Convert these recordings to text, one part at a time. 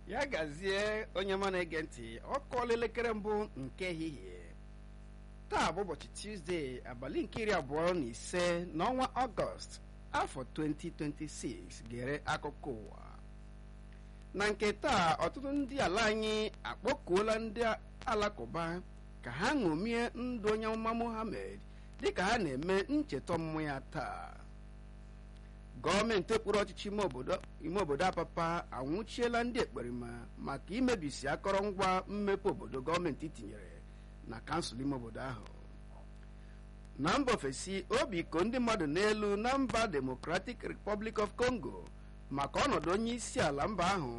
ya gazie onye ma na-ege ntị ọ kụọla elekere mbụ nke ehihie taa bụ ụbọchị tuzdee abalị nke iri abụọ na ise n'ọnwa ọgọst afọ 2026 gere akụkọ ụwa na nke taa ọtụtụ ndị ala anyị akpọkuola ndị alakụba ka ha ṅomie ndụ onye amụma Muhammad dịka ha na-eme ncheta ọmụmụ ya taa gọọmenti okpuru ọchịchị ime obodo apapa anwụchiela ndị ekperima maka imebisi akọrọngwa mmepe obodo gọọmenti tinyere na kansụl ime obodo ahụ na mba ofesi obi ko ndị mmadụ n'elu na mba democratic republic of congo maka ọnọdụ onye isi ala mba ahụ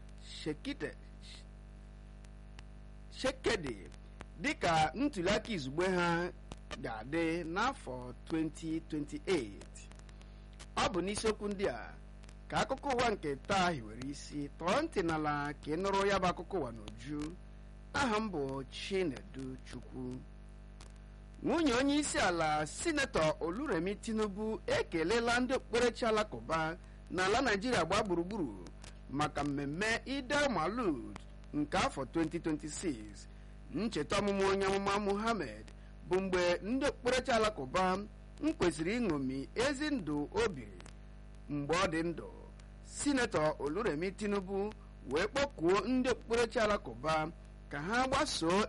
shekedi dịka ntuliaka izugbe ha ga-adị n'afọ 2028 ọ bụ n'isiokwu ndị a ka akụkọ ụwa nke taa hiwere isi tọọ ntị n'ala ka ị nụrụ ya bụ akụkọ ụwa n'uju aha m bụ Chinedu Chukwu nwunye onye isi ala sinetọ Oluremi Tinubu ekelela ndị okpukperechi alakụba n'ala Naijiria gbaa gburugburu maka mmemme Eid al-Maulud nke afọ 2026 ncheta ọmụmụ onye amụma Muhammad bụ mgbe ndị okpukperechi alakụba m kwesịrị ịṅomi ezi ndụ o biri mgbe ọ dị ndụ sinetọ Oluremi Tinubu wee kpọkuo ndị okpukperechi alakụba ka ha gbasoo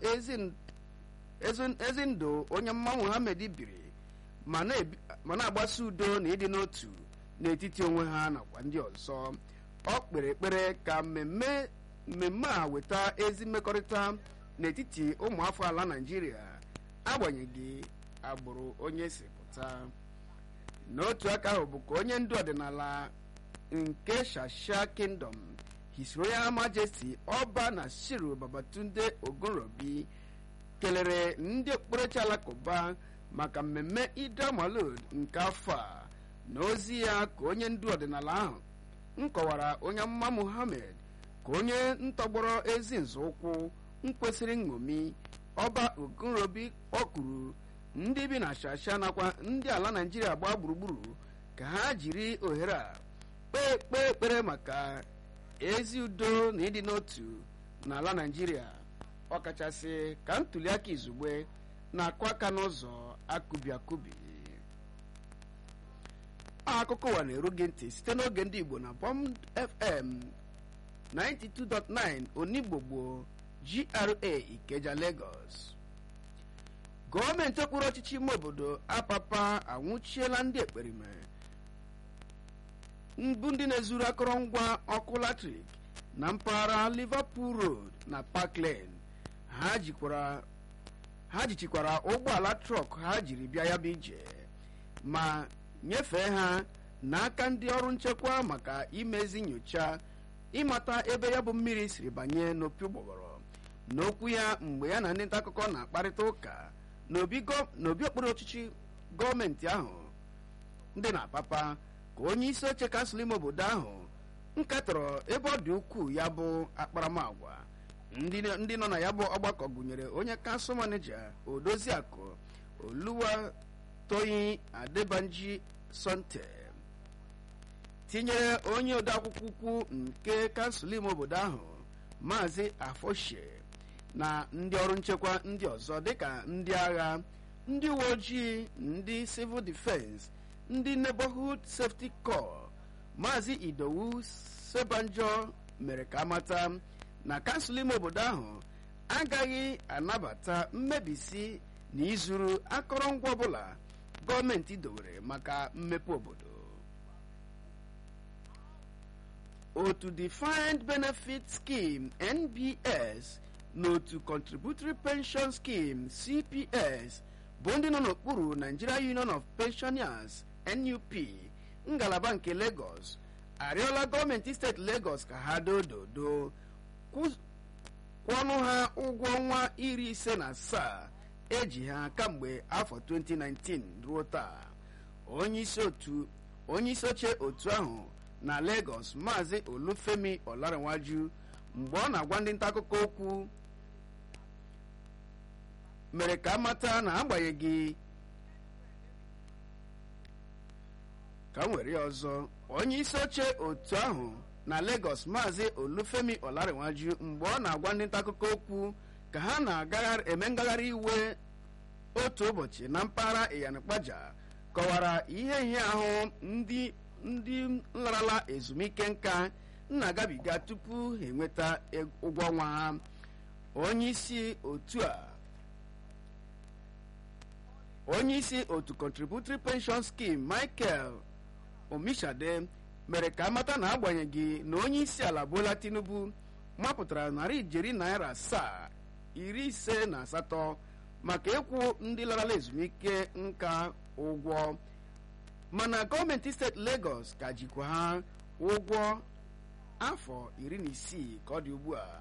ezi ndụ onye mma Muhammad biri ma na-agbasa udo na ịdị n'otu n'etiti onwe ha nakwa ndị ọzọ ọ kpere ekpere ka mmemme mmemme a weta ezi mmekọrịta n'etiti ụmụafọ ala Naịjirịa agbanyeghị agbụrụ onye si pụta n'otu aka ahụ bụ ka onye ndu ọdịnala nke Shasha Kingdom His Royal Majesty Ọba Nasiru Babatunde Ogunrobi kelere ndị okpukperechi alakụba maka mmemme Eid al-Maulud nke afọ a na ozi ya ka onye ndu ọdịnala ahụ nkọwara onye amụma Muhammad ka onye ntọgbọrọ ezi nzọụkwụ nkwesịrị nṅomi Ọba Ogunrobi kpọkuru ndị bi na Shasha nakwa ndị ala Naịjirịa gbaa gburugburu ka ha jiri ohere a kpee kpee ekpere maka ezi udo na ịdị n'otu n'ala Naịjirịa ọkachasị ka ntuliaka izugbe na-akụ aka n'ụzọ akụbi akụbi akụkọ ụwa na-eru gị ntị site n'oge ndị Igbo na Bond FM 92.9 Onigbo GRA Ikeja Lagos gọọmenti okpuru ọchịchị ime obodo apapa anwụchiela ndị ekperime mbụ ndị na-ezuru akụrụngwa ọkụ latrik na mpaghara Liverpool Road na Park Lane ha jikwara ha jichikwara ụgbọala trọk ha jiri bịa ya bụ ije ma nyefee ha n'aka ndị ọrụ nchekwa maka imezi nyocha ịmata ebe ya bụ mmiri siri banye n'opi ụgbọghọrọ n'okwu ya mgbe ya na ndị nta akụkọ na-akparịta ụka n'obi okpuru ọchịchị gọọmenti ahụ ndị na-apapa ka onye isi oche kansụl ime obodo ahụ nkatọrọ ebe ọ dị ukwuu ya bụ akparamagwa ndị nọ na ya bụ ọgbakọ gụnyere onye kansụl maneja odoziakụ oluwa toyi adebanji sonte tinyere onye odeakwụkwọ ukwu nke kansụl ime obodo ahụ maazị afoshe na ndị ọrụ nchekwa ndị ọzọ dịka ndị agha ndị uwe ojii ndị civil defense ndị neighborhood safety corps maazị idowu sebanjo mere ka amata na kansụl ime obodo ahụ agaghị anabata mmebisi na izuru akọrọngwa ọbụla gọọmenti dowere maka mmepe obodo otu defined benefit scheme nbs na otu contributory pension scheme cps bụ ndị nọ n'okpuru nigeria union of pensioners nup ngalaba nke lagos arịọla gọọmenti steeti lagos ka ha dododo kwụọnụ ha ụgwọ ọnwa iri ise na asaa eji ha kamgbe afọ 2019 ruo taa onye isi oche otu ahụ na lagos maazị olufemi olarinwaju mgbe ọ na-agwa ndị nta akụkọ okwu mere ka amata na agbanyeghị ka m were ya ọzọ onye isi oche otu ahụ na Lagos maazị Olufemi Olarinwaju mgbe ọ na-agwa ndị nta akụkọ okwu ka ha na-eme ngagharị iwe otu ụbọchị na mpaghara Iyanakpaja kọwara ihe ihe ahụ ndị ndị nlarala ezumike nka na-agabiga tupu ha enweta ụgwọ ọnwa ha onye isi otu a onye isi otu contributory pension scheme Michael Omishade mere ka amata na agbanyeghị na onye isi ala Bola Tinubu mapụtara narị ijeri naira asaa iri ise na asatọ maka ịkwụ ndị larala ezumike nka ụgwọ mana gọọmenti steeti Lagos ka jikwa ha ụgwọ afọ iri na isii ka ọ dị ugbu a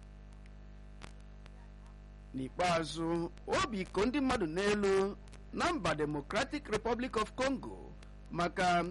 n'ikpeazụ obi iko ndị mmadụ n'elu na mba Democratic Republic of Congo maka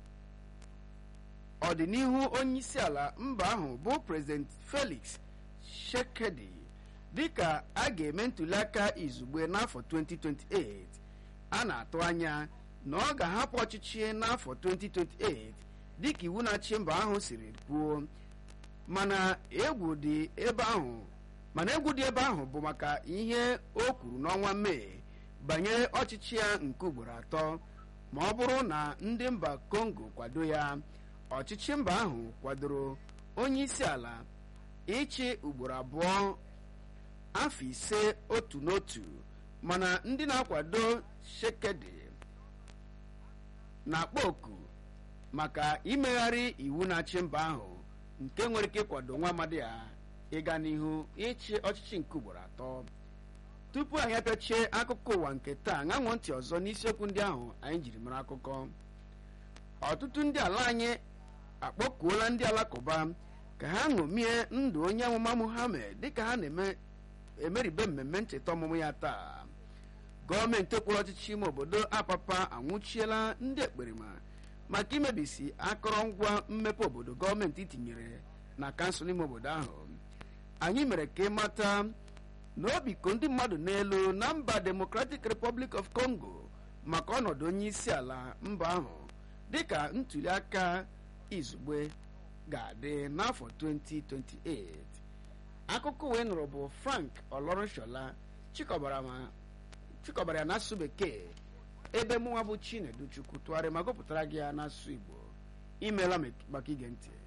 ọdịnihu onyeisi ala mba ahụ bụ President Felix Tshisekedi dịka a ga-eme ntụliaka izugbe n'afọ 2028 a na-atụ anya na ọ ga-ahapụ ọchịchị n'afọ 2028 dịka iwu na-achị mba ahụ siri kwuo mana egwu dị ebe ahụ mana egwu dị ebe ahụ bụ maka ihe o kwuru n'ọnwa mee banyere ọchịchị ya nke ugboro atọ ma ọ bụrụ na ndị mba Congo kwado ya ọchịchị mba ahụ kwadoro onye isi ala ịchị ugboro abụọ afọ ise otu n'otu mana ndị na-akwado Shekedi na-akpọ oku maka imegharị iwu na-achị mba ahụ nke nwere ike ịkwado nwa amadi ya ịga n'ihu ịchị ọchịchị nke ugboro atọ tupu anyị apịachie akụkọ ụwa nke taa ṅanwụ ntị ọzọ n'isiokwu ndị ahụ anyị jiri mara akụkọ ọtụtụ ndị ala anyị akpọkuola ndị alakụba ka ha ṅomie ndụ onye amụma Muhammad dịka ha na-emeribe mmemme ncheta ọmụmụ ya taa gọọmenti okpuru ọchịchị ime obodo apapa anwụchiela ndị ekperima maka imebisi akọrọngwa mmepe obodo gọọmenti tinyere na kansụl ime obodo ahụ anyị mere ka ịmata na obi ko ndị mmadụ n'elu na mba Democratic Republic of Congo maka ọnọdụ onye isi ala mba ahụ dịka ntuli aka izugbe ga-adị n'afọ 2028 akụkọ wee nụrụ bụ Frank Olorunshola chịkọbara ya n'asụsụ bekee ebe mụnwa bụ Chinedu Chukwu tụgharị ma gụpụtara gị ya n'asụsụ Igbo imeela maka ige ntị